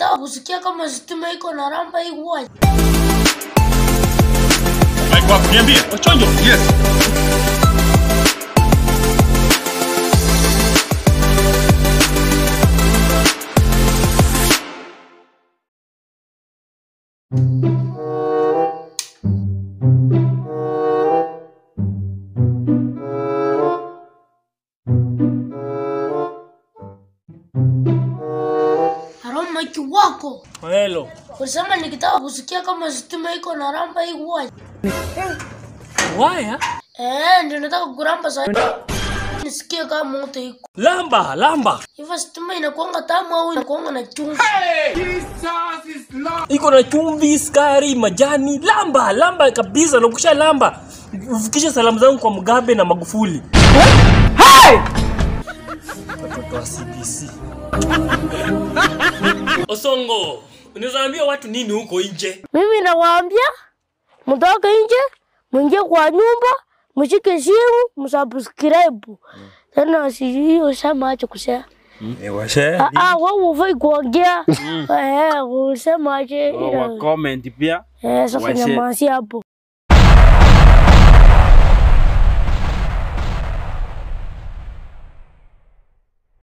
nikitaka kusikia kama stima iko na ramba hii huwa Mike wako niambie, Ochonjo. Yes. aroma kiwako. Hello. Ulisema nikitaka kusikia kama stima iko na ramba hii huwa Waya? eh, ndio nataka kuramba sasa. Nisikie kama moto iko Lamba, lamba. hivyo. Stima inakuanga tamu au inakuanga na chumvi? Iko na chumvi, sukari, majani. Lamba, lamba kabisa. Na ukisha lamba, ufikishe salamu zangu kwa Mugabe na Magufuli. Watoto wa CBC. Osongo, unaweza ambia watu nini huko nje? Mimi nawaambia mtoke nje, mwingie kwa nyumba, mshike simu, msubscribe. Tena sijui usema ache kusema. Washe Ah, ah, wewe ufai kuongea. Eh, usema ache. wa comment pia Eh, sasa Washe. nyamazi hapo.